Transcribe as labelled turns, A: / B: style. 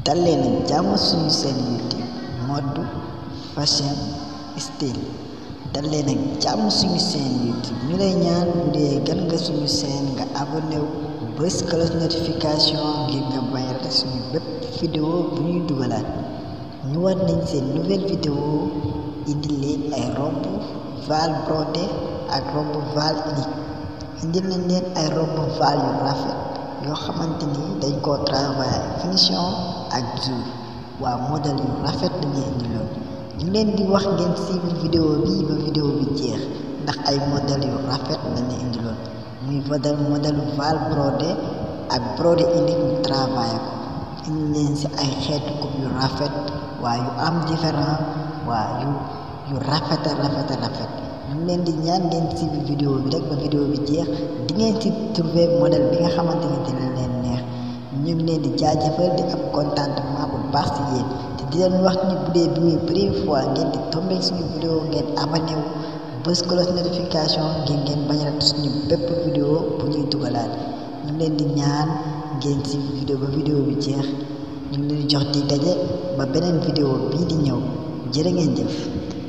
A: dal leen ak jàmm suñu seen youtube mode fashion style dal leen ak jàmm suñu seen youtube ñu lay ñaan bu dee gan nga suñu seen nga abonné wu bës cloche notification ngir nga bañ a rate suñu bépp vidéo bu ñuy dugalaat ñu war nañ seen nouvelle vidéo indi leen ay robe val brodé ak robe val unique indi nañ leen ay robe val yu rafet yoo xamante ni dañ koo travail finition ak jour waa modèle yu rafet lañuy indi lool ñu leen di wax ngeen suivre vidéo bi ba vidéo bi jeex ndax ay modèle yu rafet lañuy indi lool muy modèle modèle val brodé ak brodé unique ñu travail ko indi leen ci ay xeetu coupe yu rafet waa yu am différent waa yu yu rafet a rafet a rafet ñu ngi leen di ñaan ngeen suivre vidéo bi rek ba vidéo bi jeex di ngeen ci trouver modèle bi nga xamante ni dina leen neex ñu ngi leen di jaajëfal di am contentement bu baax ci yéen te di leen wax ni bu dee bi muy première fois ngeen di tombé suñu vidéo ngeen abonné wu bës cloche notification ngir ngeen bañ a rate suñu bépp vidéo bu ñuy dugalaat ñu ngi leen di ñaan ngeen suivre vidéo ba vidéo bi jeex ñu ngi leen di jox di daje ba beneen vidéo bii di ñëw jërë ngeen jëf